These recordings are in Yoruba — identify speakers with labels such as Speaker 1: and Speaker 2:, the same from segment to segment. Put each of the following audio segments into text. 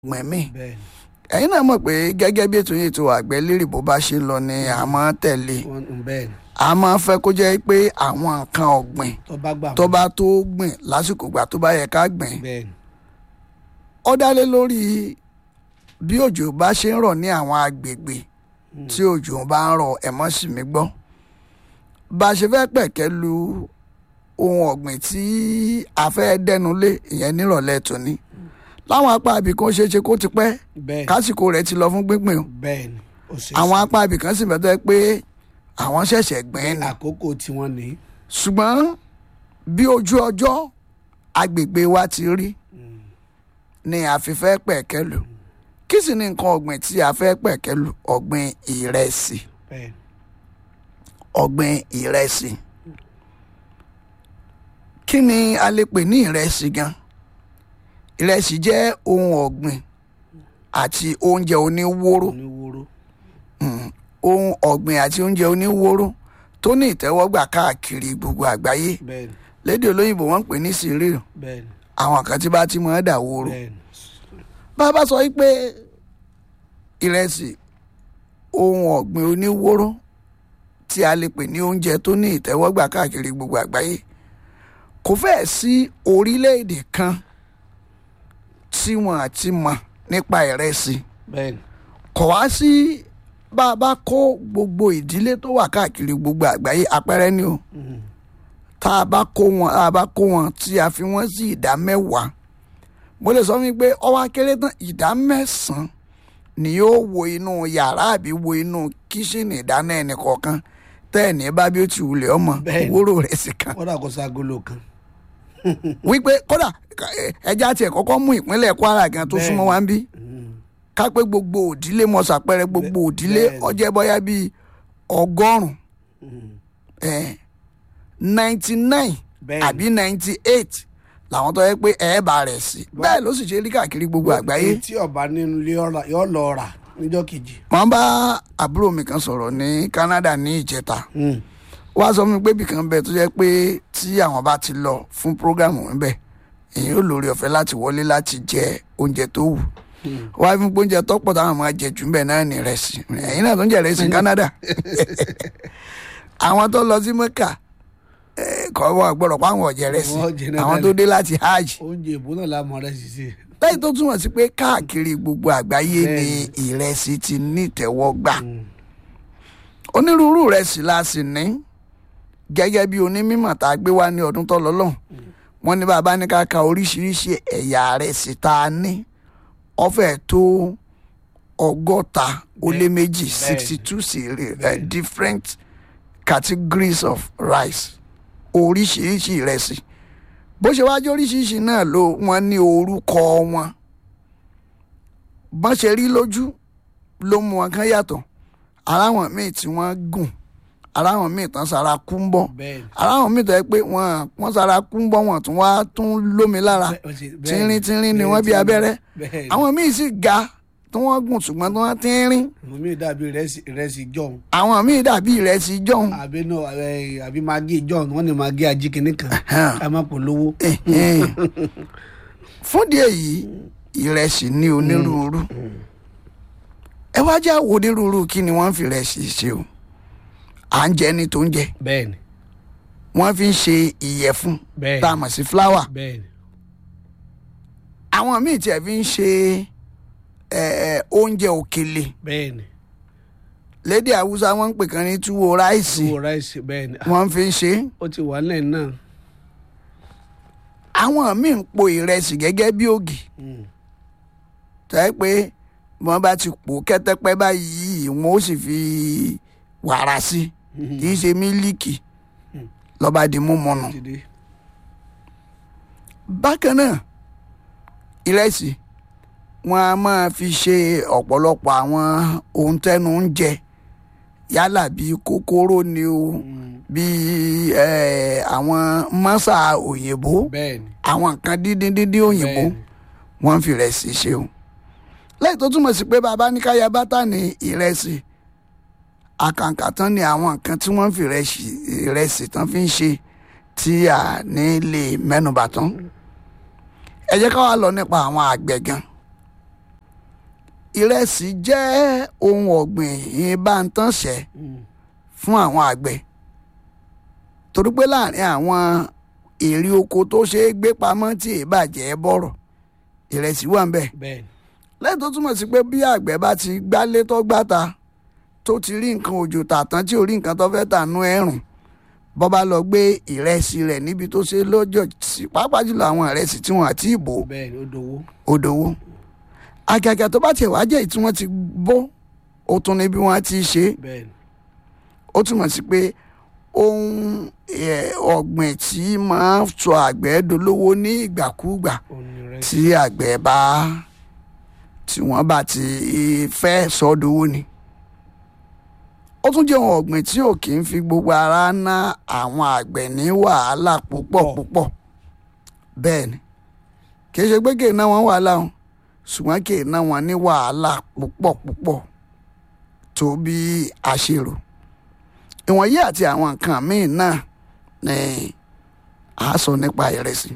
Speaker 1: mẹ́mí
Speaker 2: bẹ́ẹ̀
Speaker 1: ẹ̀yin náà mọ̀ pé gẹ́gẹ́ bí ètò yìí tó àgbẹ̀ lérè bó bá ṣe ń lọ ni a máa ń tẹ̀lé
Speaker 2: ni wọ́n bẹ́ẹ̀ ni
Speaker 1: a máa ń fẹ́ kó jẹ́ pé àwọn nǹkan ọ̀gbìn
Speaker 2: tó bá gbà
Speaker 1: tó bá tó gbìn lásìkò gbà tó bá yẹ ká gbìn
Speaker 2: bẹ́ẹ̀ ni
Speaker 1: ó dá lé lórí bí òjò bá ṣe ń rọ̀ ní àwọn agbègbè tí òjò bá ń rọ̀ ẹ̀mọ́ sì mí gbọ́ bá a ṣe fẹ́ pẹ̀kẹ́ lu ohun ọ̀gbìn tí a fẹ́ dẹnu lé ìyẹn nírọ̀lẹ́ tòní láwọn apá ibì kan ṣeé ṣe kó ti pẹ́
Speaker 2: bẹ́ẹ̀
Speaker 1: kásìkò rẹ̀ ti lọ fún gbíngbìn o
Speaker 2: bẹ́ẹ̀ ni ó ṣe
Speaker 1: àwọn apá ibì kan sì bẹ́tẹ̀ pé àwọn ṣẹ̀ṣẹ̀ gbìn ní
Speaker 2: àkókò tí wọ́n ní
Speaker 1: ṣùgbọ́n bí ojú ọjọ́ agbègbè wa ti rí ni a fi fẹ́ pẹ̀kẹ́ lù kí sì ni nǹkan ọ̀gbìn tí a fẹ́ pẹ̀kẹ́ lù ọ̀gbìn ìrẹsì
Speaker 2: bẹ́ẹ̀ ni
Speaker 1: ọ̀gbìn ìrẹsì kí ni a lè pè ní ìrẹsì gan ìrẹsì jẹ́ ohun ọ̀gbìn àti oúnjẹ oníwóró
Speaker 2: oníwóró
Speaker 1: ohun ọ̀gbìn àti oúnjẹ oníwóró tó ní ìtẹ́wọ́gbà káàkiri gbogbo àgbáyé
Speaker 2: bẹ́ẹ̀ ni
Speaker 1: lédè olóyìnbó wọ́n ń pè ní cereal
Speaker 2: bẹ́ẹ̀ ni
Speaker 1: àwọn kan tí bá ti mọ̀ ẹ́ dà wóró
Speaker 2: bẹ́ẹ̀ ni
Speaker 1: bá a bá sọ wípé ìrẹsì ohun ọ̀gbìn oníwóró tí a lè pè ní oúnjẹ tó ní ìtẹ́wọ́gbà káàkiri gbogbo àgbáyé kò fẹ́ẹ̀ sí orílẹ̀-èdè kan tí wọ́n àti mọ̀ nípa ìrẹsì
Speaker 2: bẹ́ẹ̀ ni
Speaker 1: kò wá sí bá a bá kó gbogbo ìdílé tó wà káàkiri gbogbo àgbáyé àpẹẹrẹ ni o
Speaker 2: Mhm.
Speaker 1: tá a bá kó wọn tá a bá kó wọn tí a fi wọn sí ìdá mẹ́wàá mo lè sọ wípé ọwọ́ akéré tán ìdá mẹ́sàn-án ni yóò wo inú yàrá àbí wo inú kíṣìnì ìdáná ẹnì kọ̀ọ̀kan tẹ́ẹ̀ní bá bí ó ti wulẹ̀ ọmọ
Speaker 2: Bẹ́ẹ̀ni.
Speaker 1: wúrò rẹ̀ sì kan
Speaker 2: kódà kó ságolo kan
Speaker 1: wípé kódà ẹ- ẹja tiẹ̀ kọ́kọ́ mú ìpínlẹ̀ Kwara gan tó súnmọ́ wa ń bí
Speaker 2: Mhm.
Speaker 1: ká pé gbogbo òdílé mọ ṣàpẹẹrẹ gbogbo
Speaker 2: Bẹ́ẹ̀-
Speaker 1: òdílé
Speaker 2: bẹ́ẹ̀ni.
Speaker 1: ọjẹ́ bọ́yá bíi ọgọ́rùn-ún
Speaker 2: Mhm.
Speaker 1: ninety nine
Speaker 2: bẹ́ẹ̀
Speaker 1: àbí ninety eight làwọn tó yẹ pé ẹ̀ẹ́bà rẹ̀ sí bẹ́ẹ̀ ló sì ṣe rí káàkiri gbogbo àgbáyé.
Speaker 2: Èyí tí ọba nínú ilé ọ̀rà yóò lọ rà níjọ́ kejì
Speaker 1: wọ́n bá àbúrò mi kan sọ̀rọ̀ ní Canada ní ìjẹta wá sọ fún mi pé ibìkan bẹ tó jẹ́ pé tí àwọn bá ti lọ fún prógámù níbẹ̀ èyí ò lórí ọ̀fẹ́ láti wọlé láti jẹ oúnjẹ tó wù wá fún pé oúnjẹ tó pọ̀ táwọn máa jẹ jù ńbẹ̀ náà ní ìrẹsì ẹ̀yin náà tó ń jẹ ìrẹsì ní Canada àwọn tó lọ sí Mẹ́kà eh, kọ́ wọ́n gbọ́dọ̀ pa àwọn ọ̀jẹ̀ ìrẹsì
Speaker 2: Wọ́n jẹ náà
Speaker 1: àwọn tó dé láti hajj
Speaker 2: oúnjẹ ìbò náà lámọ̀ rẹ̀ sì sí
Speaker 1: lẹ́yìn tó túmọ̀ sí pé káàkiri gbogbo àgbáyé ni
Speaker 2: Bẹ́ẹ̀ni.
Speaker 1: ìrẹsì ti ní ìtẹ́wọ́gbà onírúurú ìrẹsì la sì ní gẹ́gẹ́ bí onímọ̀ tá a gbé wá ní ọdún tó lọ lọ́hùn wọ́n ní bàbá ní ká ka oríṣiríṣi ẹ̀yà ìrẹsì tá a ní ó fẹ́ tó ọgọ́ta ó lé méjì
Speaker 2: Bẹ́ẹ̀ni.
Speaker 1: sixty two
Speaker 2: Bẹ́ẹ̀ni.
Speaker 1: different categories of rice oríṣiríṣi ìrẹsì bó ṣe wájú oríṣiríṣi náà ló wọ́n ní orúkọ wọn bọ́n ṣe rí lójú ló mú wọn kán yàtọ̀ aráwọn míì tí wọ́n gùn aráwọn míì tán sara kú ń bọ̀
Speaker 2: bẹ́ẹ̀ ni
Speaker 1: aráwọn míì tó yẹ pé wọ́n wọ́n sara kú ń bọ̀ wọ́n tún wá tún lómi lára
Speaker 2: Bẹ́ẹ̀- ó ṣe- bẹ́ẹ̀
Speaker 1: tínrín tínrín ni
Speaker 2: bẹ́ẹ̀
Speaker 1: wọ́n bí
Speaker 2: tínrín.
Speaker 1: abẹ́rẹ́
Speaker 2: bẹ́ẹ̀ ni
Speaker 1: àwọn míì sì ga tí wọ́n gùn ṣùgbọ́n tí wọ́n tínrín
Speaker 2: àwọn míì dàbí ìrẹsì- ìrẹsì john
Speaker 1: àwọn míì dàbí ìrẹsì jọ̀hún
Speaker 2: àbí náà ẹ, àbí magi john wọ́n ní magi ajíkìnní kan ká má polówó
Speaker 1: fún díẹ̀ yìí ìrẹsì ní onírúurú ẹ wá já wo onírúurú kí ni wọ́n fi ìrẹsì ṣe o à ń jẹ ní tó ń jẹ
Speaker 2: bẹ́ẹ̀ ni
Speaker 1: wọ́n fi ń ṣe ìyẹ̀fun
Speaker 2: bẹ́ẹ̀
Speaker 1: tá a mọ̀ sí fúláwà
Speaker 2: bẹ́ẹ̀ ni
Speaker 1: àwọn míì tiẹ̀ fi ń ṣe ẹ, ẹ, oúnjẹ òkèlè
Speaker 2: bẹ́ẹ̀ ni
Speaker 1: lédè haúsá wọ́n ń pè kan ní túwó ráìsì
Speaker 2: owó ráìsì bẹ́ẹ̀ ni
Speaker 1: wọ́n fi ń ṣe
Speaker 2: ó ti wà lẹ́yìn náà
Speaker 1: àwọn míì ń po ìrẹsì gẹ́gẹ́ bí ògì
Speaker 2: Mm.
Speaker 1: tẹ́ pé wọ́n bá ti pò kẹ́tẹ́pẹ́ báyìí wọ́n ó sì fi wàrà sí kì í ṣe mílíkì lọ́ba di mímu nù.
Speaker 2: ti dé
Speaker 1: bákan náà ìrẹsì wọn a máa fi ṣe ọ̀pọ̀lọpọ̀ àwọn ohun tẹ́nu ń jẹ yálà bíi kókóró ni o bíi eh, àwọn mọ́sà òyìnbó
Speaker 2: bẹ́ẹ̀ ni
Speaker 1: àwọn nǹkan díndín díndín òyìnbó
Speaker 2: bẹ́ẹ̀ ni.
Speaker 1: wọ́n fi ìrẹsì ṣe o lẹ́yìn tó túmọ̀ sí pé bàbá ní káyà bátà ní ìrẹsì àkàǹkà tán ni àwọn nǹkan tí wọ́n fi ìrẹsì ìrẹsì tán fi ń ṣe tí a ní lè mẹ́nubà tán ẹ jẹ́ ká wá lọ nípa àwọn àgbẹ̀ gan ìrẹsì jẹ́ ohun ọ̀gbìn ìbántánṣẹ́ fún àwọn àgbẹ̀ torí pé láàrin àwọn èrè oko tó ṣe é gbé pamọ́ tí ìbàjẹ́ bọ̀rọ̀ ìrẹsì wà ń bẹ̀
Speaker 2: bẹ́ẹ̀
Speaker 1: lẹ́yìn tó túmọ̀ sí pé bí àgbẹ̀ bá ti gbálé tó gbáta tó ti rí nǹkan òjò tà tán tí ò rí nǹkan tó fẹ́ tà nú ẹ̀rùn bọ́ bá lọ gbé ìrẹsì rẹ̀ níbi tó ṣe lọ́jọ́ sí pàápàá jùlọ àwọn ìrẹsì tí wọ́n àti ìbò
Speaker 2: bẹ́ẹ̀ ni ó dowó
Speaker 1: òdòwó àgàgà tó bá tiẹ̀ wá jẹ́ tí wọ́n ti bó ó tún ní bí wọ́n ti ṣe é
Speaker 2: bẹ́ẹ̀ ni
Speaker 1: ó túmọ̀ sí pé ohun ẹ̀, ọ̀gbìn tí máa ń sọ àgbẹ̀ dolówó ní ìgbàkúùgbà
Speaker 2: òun ni rẹ
Speaker 1: tí àgbẹ̀ bá tí wọ́n bá ti fẹ́ sọ́dowó ni. ó tún jẹ́ ohun ọ̀gbìn tí ò kì í fi gbogbo ara ná àwọn àgbẹ̀ ní wàhálà púpọ̀
Speaker 2: Pọ̀.
Speaker 1: púpọ̀ bẹ́ẹ̀ ni kì í ṣe pé kì í ná wọn wàhálà o ṣùgbọ́n kì í ná wọn ní wàhálà púpọ̀ púpọ̀ tó bí a ṣe rò ìwọ̀nyí àti àwọn nǹkan míì náà ni a sọ nípa ìrẹsì.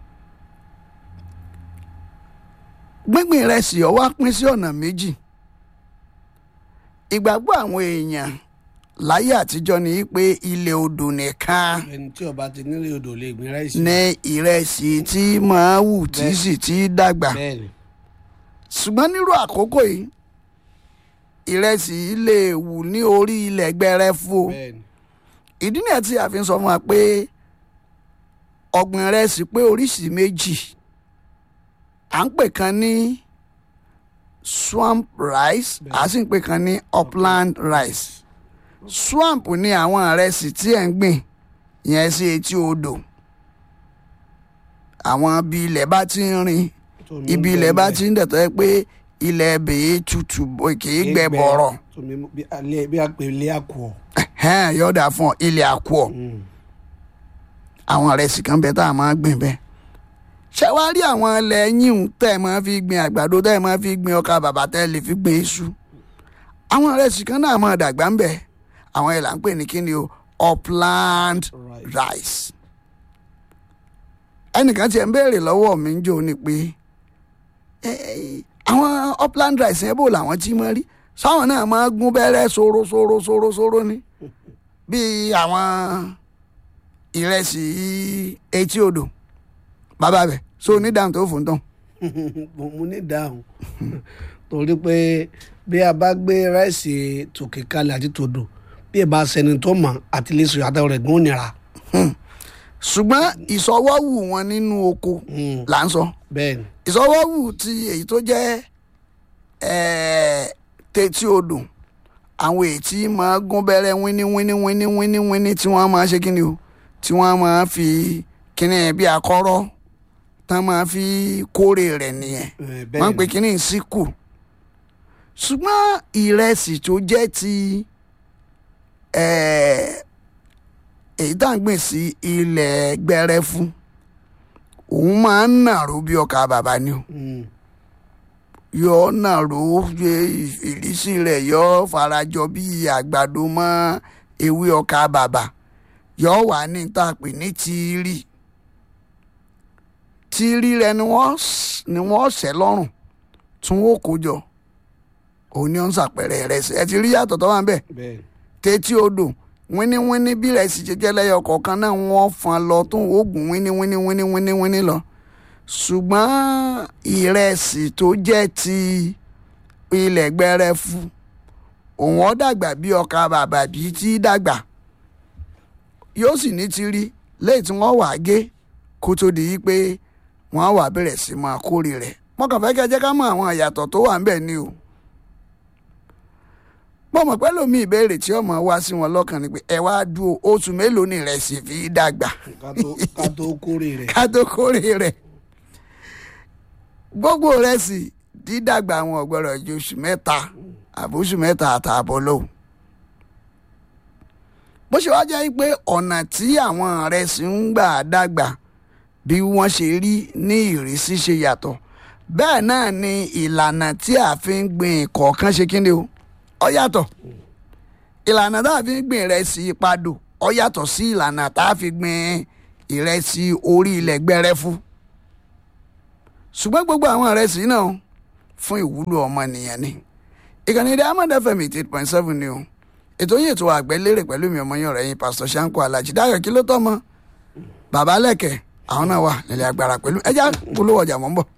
Speaker 1: gbíngbìn ìrẹsì ó wá pín sí ọ̀nà méjì ìgbàgbọ́ àwọn èèyàn láyé àtijọ́ ni pé ilẹ̀ odò nìkan
Speaker 2: ẹni tí ọba ti nílé odò lè gbin ráìsì
Speaker 1: ní ìrẹsì tí máa wù tí
Speaker 2: Bẹ́ẹ̀.
Speaker 1: sì ti dàgbà
Speaker 2: bẹ́ẹ̀ ni
Speaker 1: ṣùgbọ́n nírú àkókò yìí ìrẹsì lè wù ní orí ilẹ̀ gbẹrẹfu o
Speaker 2: bẹ́ẹ̀ ni
Speaker 1: ìdí nìyẹn tí a fi ń sọ fún wa pé ọ̀gbìn ìrẹsì pé oríṣìí méjì à ń pè kan ní swamp rice à sì ń pè kan ní upland rice swamp ni àwọn ìrẹsì tí ẹ̀ ń gbìn yẹn sí etí odò àwọn ibi ilẹ̀ bá ti ń rin
Speaker 2: Tómi
Speaker 1: ibi
Speaker 2: ń
Speaker 1: ilẹ̀
Speaker 2: bẹ
Speaker 1: bá
Speaker 2: ńbẹ̀.
Speaker 1: ti ń dẹ̀tọ́ ẹ pé ilẹ̀ bèè tutù bò- kì í gbẹ bọ̀rọ̀
Speaker 2: tómi bí alẹ́ bí apèlé àkùọ̀
Speaker 1: Ẹ̀hẹ́n, yọ̀ọ̀dà fún ọ ilẹ̀ àkùọ̀ àwọn ìrẹsì kan bẹ tá a máa gbìn bẹ́ẹ̀. ṣé wàá rí àwọn ilẹ̀ yín tẹ́ ẹ máa fi gbin àgbàdo tẹ́ ẹ máa fi gbin ọkà bàbà tẹ́ ẹ lè fi gbin iṣu. àwọn ìrẹsì kan náà máa dàgbà ń bẹ̀ àwọn ẹ̀ là ń pè ní kíni o upland
Speaker 2: Rice.
Speaker 1: rice. ẹnìkan tiẹ̀ ń béèrè lọ́wọ́ mi ń jò ní pé ẹ, ẹ, àwọn upland rice yẹn bò làwọn tí máa rí sáwọn náà máa gún bẹ́rẹ́ sóró sóró sóró sóró ni bíi àwọn ìrẹsì etí odò bàbá bẹ so onídàáhùn tó fún tán
Speaker 2: mo mo ní ìdáhùn torí pé bí a bá gbé ráìsì tòkè kalẹ̀ àti tòdò bí ẹ bá sẹni tó mọ̀ àti lè sọ àtàwọn rẹ̀ gún nira
Speaker 1: ṣùgbọ́n ìsọwọ́wù wọn nínú oko là ń sọ
Speaker 2: bẹ́ẹ̀ ni
Speaker 1: ìsọwọ́wù ti èyí tó jẹ́ ẹ̀ẹ́, tètí odò àwọn èyí tí máa gún bẹ́rẹ́ wíní wíní wíní wíní wíní tí wọ́n máa ṣe kíni o tí wọ́n máa fi kíni bí akọ́rọ́ tán máa fi kórè rẹ̀ nìyẹn
Speaker 2: Eh,
Speaker 1: wọ́n ń
Speaker 2: bẹ́ẹ̀
Speaker 1: pè
Speaker 2: ni
Speaker 1: kíní síkù ṣùgbọ́n ìrẹsì tó jẹ́ ti ẹ̀ẹ́, èyí tá à ń gbìn sí ilẹ̀ gbẹrẹfu òun máa ń nàró bí ọkà bàbá ni o
Speaker 2: Mm,
Speaker 1: yọ nàró ṣe ìrísí rẹ̀ yọ farajọ bí àgbàdo mọ́ ewé ọkà bàbà yọ wà ní tá a pè ní tíírì tíírì rẹ̀ ni wọ́n s- ni wọ́n ṣẹ́ lọ́rùn tún ó kó jọ òun ni ó ń ṣàpẹẹrẹ rẹ̀ sí ẹ ti rí yàtọ̀ tó wà ń bẹ̀
Speaker 2: bẹ́ẹ̀ ni
Speaker 1: tètí odò wíníwíní bí rẹ̀ sì jẹjẹ lẹ́yọ kọ̀ọ̀kan náà wọ́n fọn lọ tó oògùn wíníwíní wíníwíní wíní lọ ṣùgbọ́n ìrẹsì tó jẹ́ ti ilẹ̀ gbẹrẹfu òun ó dàgbà bí ọkà bàbà bí tí dàgbà yóò sì ní ti rí lẹ́yìn tí wọ́n wàá gé kó tó di yí pé wọ́n á wà bẹ̀rẹ̀ sí máa kórè rẹ̀ mọ́kàn fẹ́ kẹ́ jẹ́ ká mọ àwọn ìyàtọ̀ tó wà ń bẹ̀ ni o mo mọ̀ pé lómi ìbéèrè tí ọmọ wá sí wọn lọ́kàn ni pé ẹ wá dúró oṣù mélòó ni ìrẹsì fi dàgbà
Speaker 2: ká tó- ká tó kórè rẹ̀
Speaker 1: ká tó kórè rẹ̀ gbogbo ìrẹsì dídàgbà àwọn ọ̀gbọ́dọ̀ ju oṣù mẹ́ta àbóṣù mẹ́ta àtààbọ̀ lò bó ṣe wá jẹ́ pé ọ̀nà tí àwọn ìrẹsì ń gbà dàgbà bí wọ́n ṣe rí ní ìrísí ṣe yàtọ̀ bẹ́ẹ̀ náà ni ìlànà tí a fi ń gbìn kọ̀ọ̀kan ṣe kí ni o ó yàtọ̀ ìlànà tá a fi ń gbìn ìrẹsì padò ó yàtọ̀ sí ìlànà tá a fi gbìn ìrẹsì orí ilẹ̀ gbẹrẹfu ṣùgbọ́n gbogbo àwọn ìrẹsì náà fún ìwúlò ọmọnìyàn ni ìkànnì diamond fm eighty eight point seven ni o ètò yìí ètò àgbẹ̀lérè pẹ̀lú mi ọmọ yín ọ̀rẹ́ yín pásítọ̀ sanko alhaji dayo kí ló tọ́ mọ́ bàbá lẹ́kẹ̀ àwọn náà wà nílẹ̀ agbára pẹ̀lú ẹja polówó ọjà mọ́ ń bọ̀.